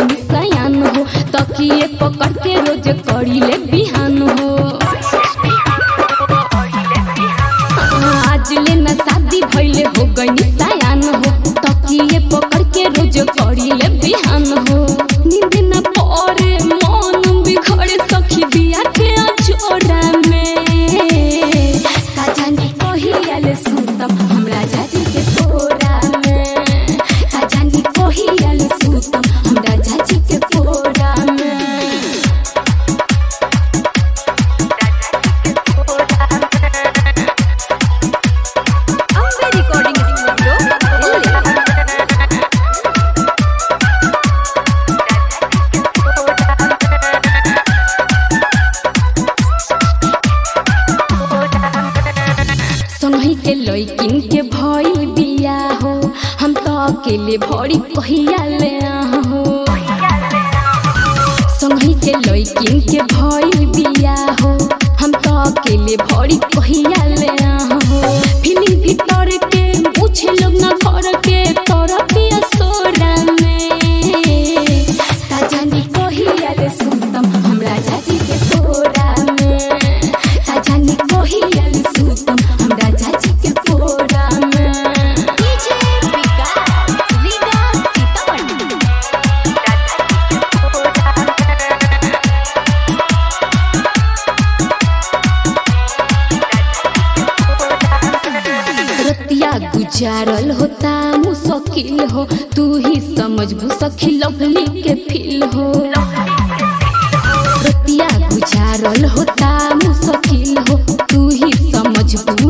गई सयान हो तकिए पकड़ के रोज करी ले बिहान हो आज ले न शादी भइले हो गई सयान हो तकिए पकड़ के रोज करी ले बिहान हो नींद न पड़े मन बिखरे सखी बिया के अछोरा में का जाने कहियाले सुतम हमरा जाजी के कोरा में का जाने कहियाले सुतम हमरा जाजी के कोरा में ಅಂಬೆ ರೆಕಾರ್ಡಿಂಗ್ ಸ್ಟುಡಿಯೋ ಇಲ್ಲಿ संगी के लइकिन के भइल बिया हो हम तो अकेले भरी कहिया ले हो संगी के लइकिन के भइल बिया हो हम तो अकेले भरी कहिया ले हो फिलिम भीतर के पूछे लोग ना घर के तोरा पिया सोरा में का जानी कहिया ले सुतम हमरा जाजी के तोरा में का जानी कहिया ले सुतम हमरा जाजी के तोरा में ಡಿಜೆ ವಿಕಾಸ್ ವಿಕಾಸ್ ಸೀತಾಮಣಿ रतिया गुजारल होता मुश्किल हो तू ही समझबू सखी लवली के फील हो रतिया गुजारल होता मुश्किल हो तू ही समझबू